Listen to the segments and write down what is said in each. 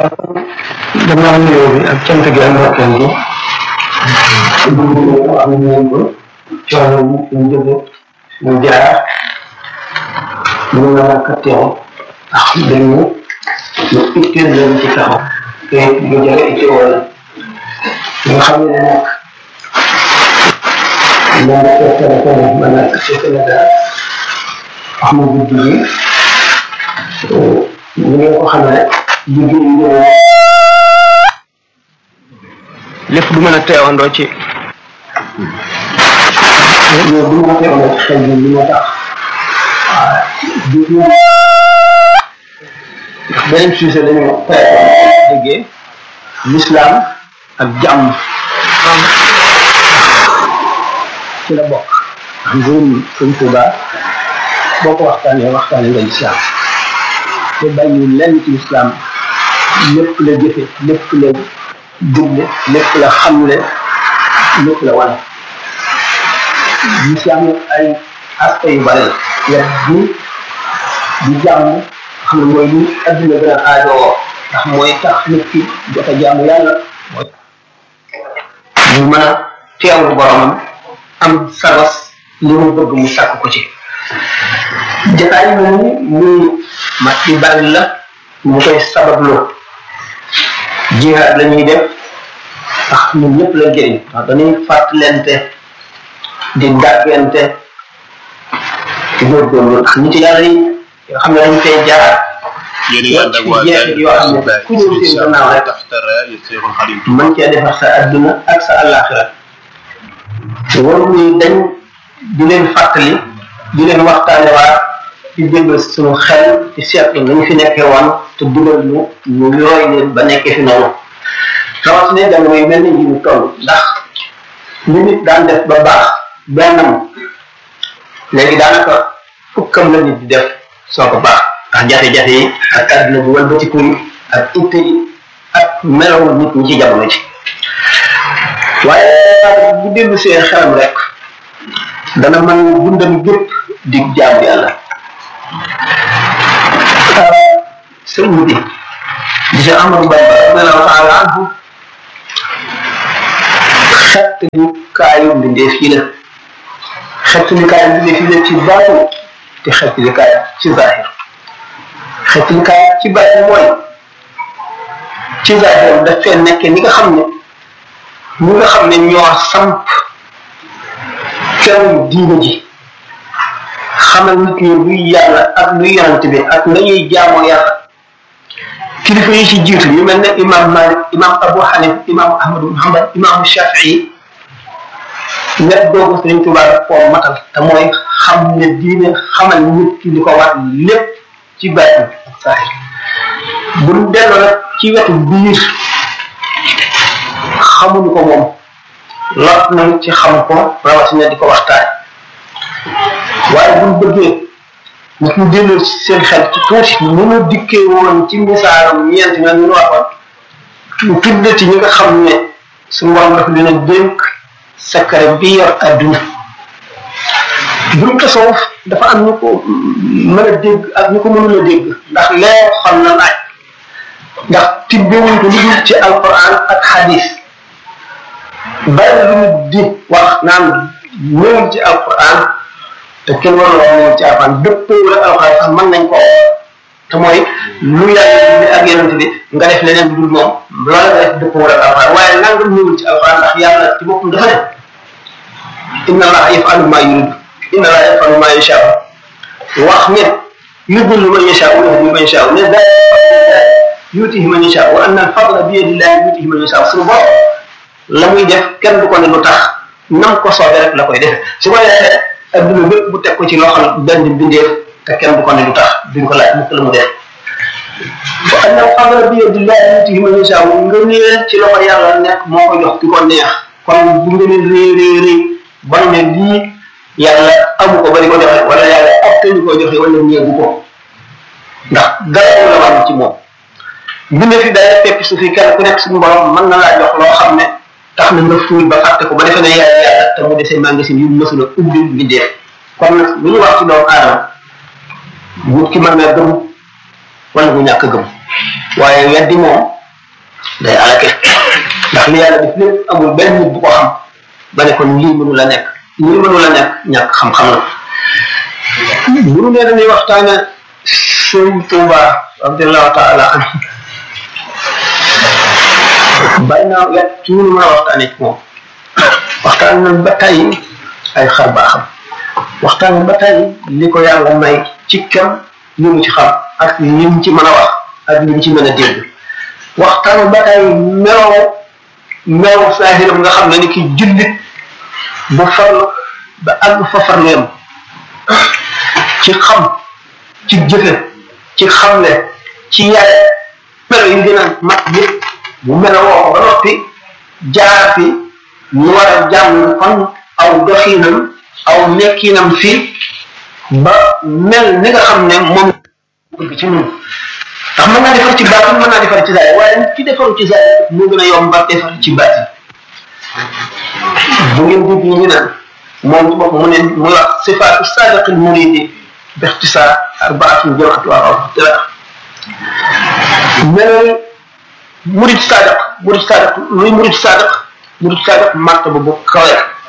damaa nuyoo bi ak cant gi ak ndokkeel gi ñu am ngeen ko coono mu ñu jóge mu jaar ñu mën a ka teew ndax dañu lu itteel leen ci taxaw te lu jare itte wala nga xam ne nag moom la ko téléphone ma nekk ci Sénégal wax ma guddi gi ñu ngeen ko xamee liggéey yi lépp du mën a teewandoo ci loolu du mën a teewandoo ci xel bi li moo tax waaw di ndax beneen sujet dañu déggee l'islam ak jàmm ci la bokk ndax mbirum sëñ Tuuba boo ko waxtaanee waxtaanee nga l'islam te bàyyi lenn ci l'islam lépp la jëfe lépp la digle lépp la xamle lépp la wane l'islam nag ay aspect yu bari la wet bi di jàmm xam ne mooy li adduna gën a aajowoo ndax mooy tax nit ki jot a jaamu yàlla mooy mu mën a teewlu boromam am sabas li mu bëgg mu sàkk ko ci jataay moom muy mat di bari la ñu koy sababloo jihaad la ñuy def ndax ñun ñëpp la jëriñ ndax dañuy fàttalente di dàggante di góorgóorlu ndax nit yàlla yi yoo xam ne dañ fay jaar yéen a ngi ànd ak waa jeexit yoo xam ne ku ñëw seen gannaaw rek mën cee defar sa adduna ak sa àllaaxira waru ni dañ di leen fàttali di leen waxtaane waa di déglu suñu xel ci seetlu nañu fi nekkee woon te dugal ñu ñu yooy leen ba nekkee fi noonu rawatina jamono yu mel ni yi ñu toll ndax li nit daan def ba baax bennam léegi daanaka fukkam la nit di def soo ko baax ndax jafe-jafe yi ak àdduna bu wëlbatiku yi ak itte yi ak melawu nit ñi ci jamono ci waaye bu dellu see xelam rek dana mën dundam gépp di jaam yàlla sëñ bi di si Amadou Bamba radiallahu taala anhu xett ñu kaayu mbindeef yi la xett ñu kaayu mbindeef yi la ci baatu te xett ñu kaayu ci zahir xett ñu kaayu ci baatu mooy ci zahir daf fee nekkee ni nga xam ne ñi nga xam ne ñoo samp kenn diine ji xamal nit ñi luy yàlla ak luy yonante bi ak nañuy jaamoo yàlla kilifa yi ci jiitu yu mel ne imam malik imam abu hanif imam ahmadu muhammad imam shafii net boobu sëriñ tuba daf koo matal te mooy xam ne diine xamal nit ki li ko war lépp ci bàyyi ak saahir bu ñu delloo nag ci wetu biir xamuñu ko moom lot nañ ci xam ko rawatina di ko waxtaan waaye buñ bëggee nit ñu delloo ci seen xel ci tuuti ni mu dikkee woon ci misaaram ñeent ñoom ñu waxoon tu tudd ci ñi nga xam ne suñu borom dafa leen a dénk secret bi yor adduna buñ tasawuf dafa am ñu ko mën a dégg ak ñu ko mënul a dégg ndax lee xam na laaj ndax tibbewuñ ko lu dul ci alquran ak hadis bari lu nit di wax naan ñëwul ci alquran te kenn warul wax ñëwul ci alquran dëppoo la alquran sax mën nañ ko te mooy lu yàlla bi ak yonent bi nga def leneen lu dul moom loola nga def dëppoo la alquran waaye nangam ñëwul ci alquran ndax yàlla ci boppam dafa ne inna allaha yafalu ma yurid inna allaha yafalu ma yasha wax ne yudillu man yasha wa yahdi man yasha ne da yutihi man yasha wa anna al fadla bi yadillahi yutihi man yasha suñu bopp la muy def kenn du ko ne lu tax nam ko soobee rek la koy def su ko defee adduna bépp bu teg ko ci loxol benn bindeef te kenn du ko ne lu tax duñ ko laaj mukk la mu def wa anna al fadla bi yadillahi yutihi man yasha nga nee ci loxo yàlla nekk moo ko jox ki ko neex kon bu nga ne réy réy réy ba ne lii yàlla amu ko ba di ko joxe wala yàlla ab te ñu ko joxe wala ñeegu ko ndax dara la wàññi ci moom bindee fi day fekk su fi kenn ku nekk suñu borom mën na laa jox loo xam ne tax na nga fuul ba fàtte ko ba defe ne yaay yàlla te mu desee magasin yu mësul a ubbi bindee kon nag lu ñu wax ci doomu aadama nit ki mën na gëm wala mu ñàkk gëm waaye weddi moom day alake ndax li yàlla def lépp amul benn nit bu ko xam ba ne kon lii mënu la nekk lii mënu la nekk ñàkk xam-xam la bu nu nee dañuy waxtaane sëñ Tuuba radiallahu taala anhu bàyyi naa wet ci ñu mën a waxtaane ci moom waxtaan nañ ba tey ay xar baaxam waxtaan ba tey li ko yàlla may ci kem li mu ci xam ak li mu ci mën a wax ak li mu ci mën a dégg waxtaan ba tey melow melow saahiram nga xam ne ni ki jullit bu farlu ba àgg fa farleem ci xam ci jëfe ci xamle ci yare melo yi gën a mat yëpp bu melo woo ba noppi jaar fi ñu war a jàng kon aw doxinam aw nekkinam fii ba mel ni nga xam ne moom bëgg ci ñun ndax mën naa defar ci baatin mën naa defar ci zaay waaye nit ki defaru ci zaay moo gën a yomb ba defar ci baatin bu ngeen dégg ñu naan moom ci bopp mu ne muy wax sifaatu sadiqil muridi bixtisaar arbaatun jamaatu waa mel murid sadiq murid sadiq luy murid sadiq murid sadiq martaba bu kawe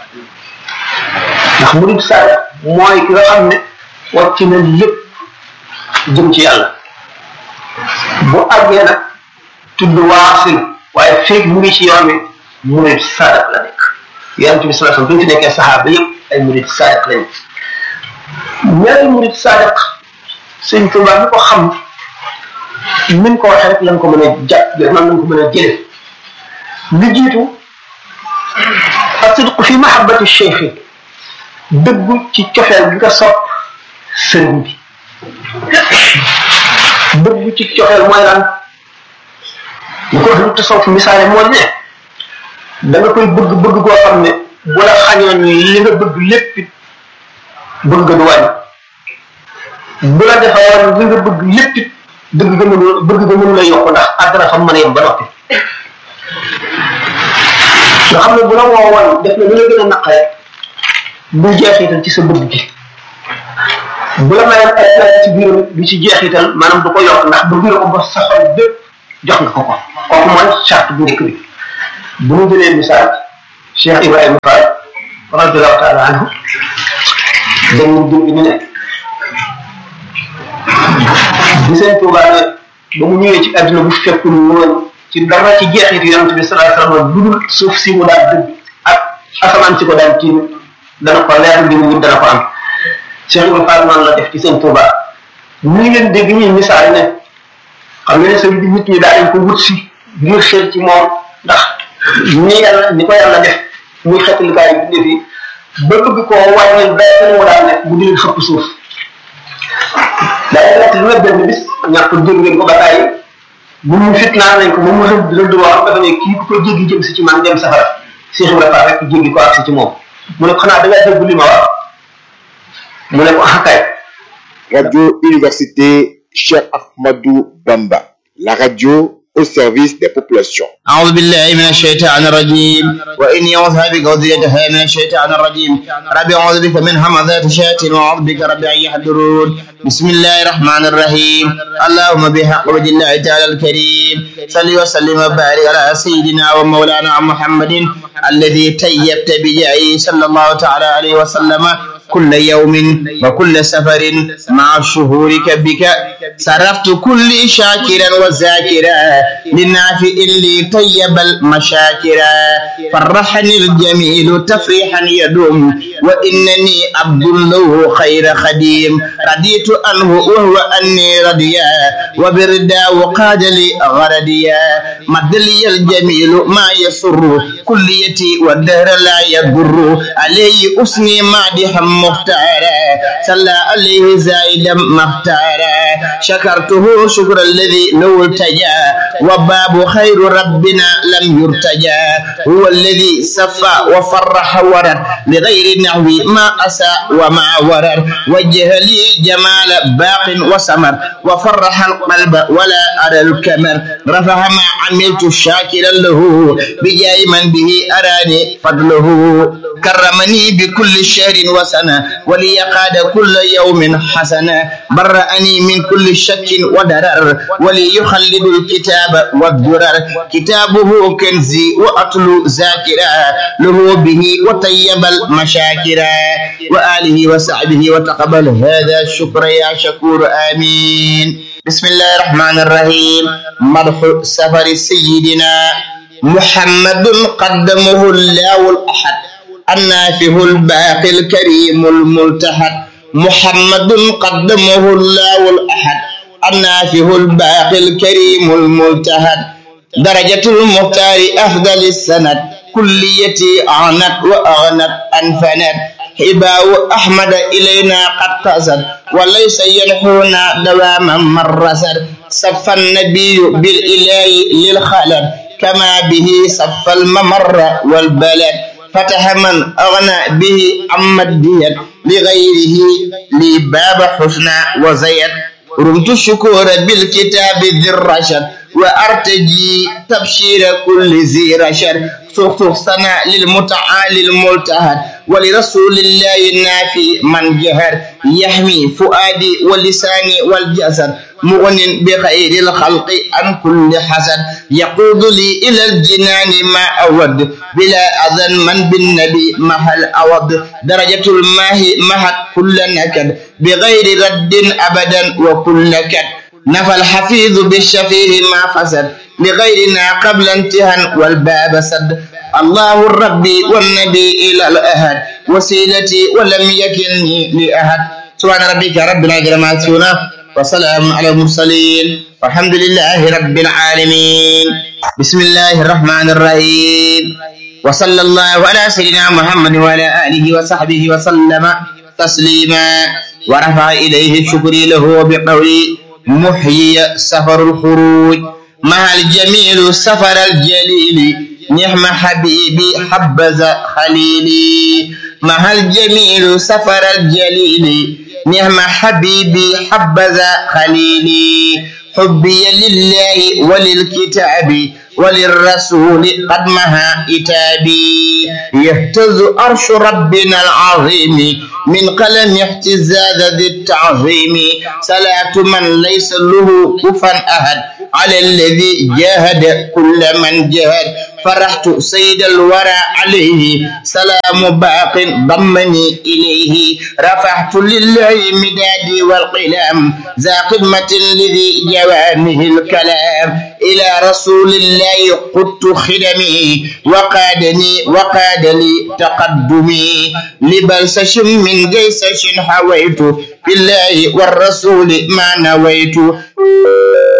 ndax murid sadiq mooy ki nga xam ne wàcc na lépp jëm ci yàlla bu àggee nag tudd waasil waaye feeg mu ngi ci yoon wi murid sadiq la nekk yonent bi sallallahu alayhi wasallam bi fi nekkee saxaaba yëpp ay murid sadiq lañu ñaari murid sadiq sëñ Tuubaa mi ko xam min ko waxee rek lañ ko mën a jàpp man lañ ko mën a jële li jiitu asidqu fi mahabbati cheikh dëggu ci cofeel gi nga sopp sëriñ bi dëggu ci cofeel mooy lan ñu ko wax lu tasawuf misaale mooy ne da nga koy bëgg bëgg koo xam ne bu la xañoon li nga bëgg lépp it bëgg nga du wàññi bu la defaroon li nga bëgg lépp it dëgg nga mënu bëgg nga mënu la yokk ndax àddina fa mën a yem ba noppi nga xam ne bu la woowoon def na lu la gën a naqare du jeexital ci sa bëgg gi bu la mayoon ay place ci biir du ci jeexital maanaam du ko yokk ndax bëgg nga ko ba sa xol bépp jox nga ko ko kooku mooy charte bu njëkk bi bu ñu jëlee misaal Cheikh Ibrahima Fall radiallahu taala anhu dañu dégg ñu ne bi seen Tuubaa ne ba mu ñëwee ci àdduna bu fekkul woon ci dara ci jeexit yonent bi sallallahu alayhi wasallam lu dul suuf si mu daan dëgg ak asamaan si ko daan tiim dana ko leer li mu wut dana ko am Cheikh Ibrahima Fall noonu la def ci seen Tuubaa ñu ngi leen dégg ñuy misaal ne xam nga ne sëñ bi nit ñi daa dañ ko wut si ngir xel ci moom ndax ni yàlla ni ko yàlla def muy xetalikaay bi fi ba bëgg koo wàññil benn mu daan nekk mu di leen xëpp suuf daay nekk lu ne benn bis ñàkk dégg ngeen ko ba tàyyi bu ñu fitnaan nañ ko moom mu rëdd rëdd boo xam dafa ne kii ku ko jéggi jëm si ci man dem safara Cheikh Ibrahima Fall rek jéggi ko agsi ci moom mu ne ko xanaa da ngaa dégg li ma wax mu ne ko ah kay Radio Université Cheikh Ahmadou Bamba, la radio au service des populations. أعوذ بالله من الشيطان الرجيم وإني أعوذ بك وذريتها من الشيطان الرجيم ربي أعوذ بك من همزات الشياطين وأعوذ بك ربي أن يحضرون بسم الله الرحمن الرحيم اللهم بحق وجه الله تعالى الكريم صل وسلم وبارك على سيدنا ومولانا محمد الذي تيبت بجاهه صلى الله تعالى عليه وسلم كل يوم وكل سفر مع شهورك بك صرفت كل شاكرا وذاكرا للنافع لي طيب المشاكرا فرحني الجميل تفريحا يدوم وإنني عبد له خير خديم رضيت عنه وهو أني رضيا وبردا وقاد لي غرديا مد لي الجميل ما يسر كليتي والدهر لا يضر عليه أسني مادحا مختارا صلى عليه زائدا مختارا شكرته شكر الذي لو التجا وباب خير ربنا لم يرتجى هو الذي صفى وفرح ورر لغير نحو ما أسى وما ورر وجه لي جمال باق وسمر وفرح القلب ولا أرى الكمر رفع ما عملت شاكرا له بجاي من به أراني فضله كرمني بكل شهر وسنة ولي قاد كل يوم حسنة برأني من كل شك ودرر ولي يخلد الكتاب والدرر كتابه كنزي وأتلو ذاكرا له به وطيب المشاكرا وآله وصحبه وتقبل هذا الشكر يا شكور آمين بسم الله الرحمن الرحيم مرح سفر سيدنا محمد قدمه الله الأحد النافه الباقي الكريم الملتحد محمد قدمه الله الأحد النافه الباقي الكريم الملتحد درجة المختار أفضل السند كليتي أعنت وأغنت أنفنت حباء أحمد إلينا قد قصد وليس ينحونا دواما مرسد صف النبي بالإله للخلد كما به صف الممر والبلد فتح من أغنى به عما الديت لغيره لي باب حسنى وزيد رمت الشكور بالكتاب ذي الرشد وأرتجي تبشير كل ذي رشد سخسخ سنة للمتعالي الملتهد ولرسول الله النافي من جهر يحمي فؤادي ولساني والجسد مغن بخير الخلق عن كل حسد يقود لي إلى الجنان ما أود بلا أذن من بالنبي محل أود درجة الماء مهد كل نكد بغير رد أبدا وكل نكد نفى الحفيظ بالشفيه ما فسد لغيرنا قبل انتهى والباب سد الله الرب والنبي إلى الأهد وسيلتي ولم يكلني لأحد سبحان ربك رب العزة ما يصفون وسلام على المرسلين والحمد لله رب العالمين بسم الله الرحمن الرحيم وصلى الله على سيدنا محمد وعلى آله وصحبه وسلم تسليما ورفع إليه الشكر له بقولي محيي سفر الخروج مع الجميل سفر الجليل نعم حبيبي حبذا خليلي مع الجميل سفر الجليل نعم حبيبي حبذا خليلي حبي لله وللكتاب وللرسول قد مها إتابي يهتز أرش ربنا العظيم من قلم اهتزاز ذي التعظيم صلاة من ليس له كفا أحد على الذي جاهد كل من جاهد فرحت سيد الورى عليه سلام باق ضمني إليه رفعت لله مدادي والقلم ذا قمة لذي جوامه الكلام إلى رسول الله قدت خدمي وقادني وقاد لي تقدمي لبلسش من جيسش حويت بالله والرسول ما نويت